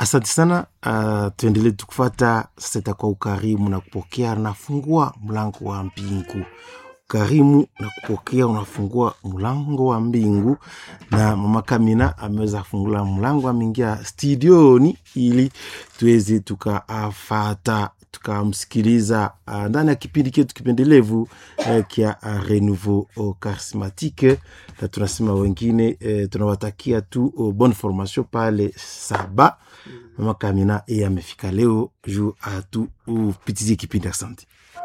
asante sana uh, tuendelee tukufata sasa itakuwa ukarimu na kupokea nafungua mlango wa mbingu ukarimu na kupokea unafungua mlango wa mbingu na mama kamina ameweza kufungula mlango ameingia studioni ili tuweze tukafata tukamsikiliza uh, ndani ya kipindi chetu kipendelevu uh, kia uh, renouveau uh, charismatique na tunasema wengine uh, tunawatakia tu uh, bonne formation pale saba mama kamina e amefika leo juu atu upitizie kipindi asante